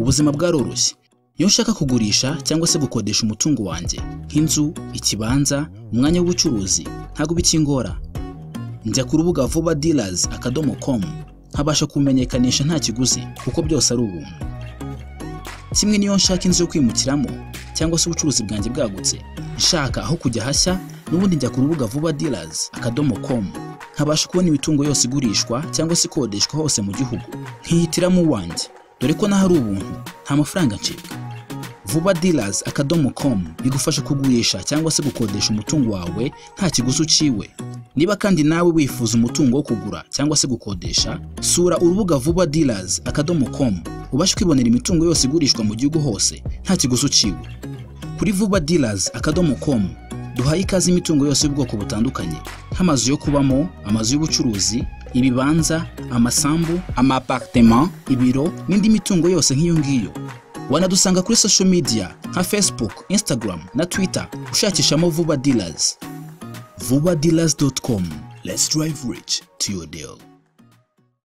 ubuzima bwaroroshye iyo nshaka kugurisha cyangwa se gukodesha umutungo wanjye nk'inzu ikibanza umwanya w'ubucuruzi ntabwo bikingora njya ku rubuga vuba dealers akadomo com nkabasha kumenyekanisha nta kiguzi kuko byose ari ubuntu kimwe n'iyo nshaka inzu yo kwimukiramo cyangwa se ubucuruzi bwanjye bwagutse nshaka aho kujya hashya n'ubundi njya ku rubuga vuba dealers akadomo com nkabasha kubona imitungo yose igurishwa cyangwa se ikodeshwa hose mu gihugu nkihitiramo uwanjye dore ko n'aho ari ubuntu nta mafaranga ncibwa vuba dealers akadomo com bigufasha kugurisha cyangwa se gukodesha umutungo wawe nta kiguzi uciwe niba kandi nawe wifuza umutungo wo kugura cyangwa se gukodesha sura urubuga vuba dealers akadomo com ubashe kwibonera imitungo yose igurishwa mu gihugu hose nta kiguzi uciwe kuri vuba dealers akadomo com duhaye ikaze imitungo yose y'ubwoko butandukanye nk'amazu yo kubamo amazu y'ubucuruzi ibibanza amasambu amapartema ibiro n'indi mitungo yose nk'iyo ngiyo wanadusanga kuri social media nka facebook instagram na twitter ushakishamo vuba dealers vubadealers.com. Let's drive rich to your deal.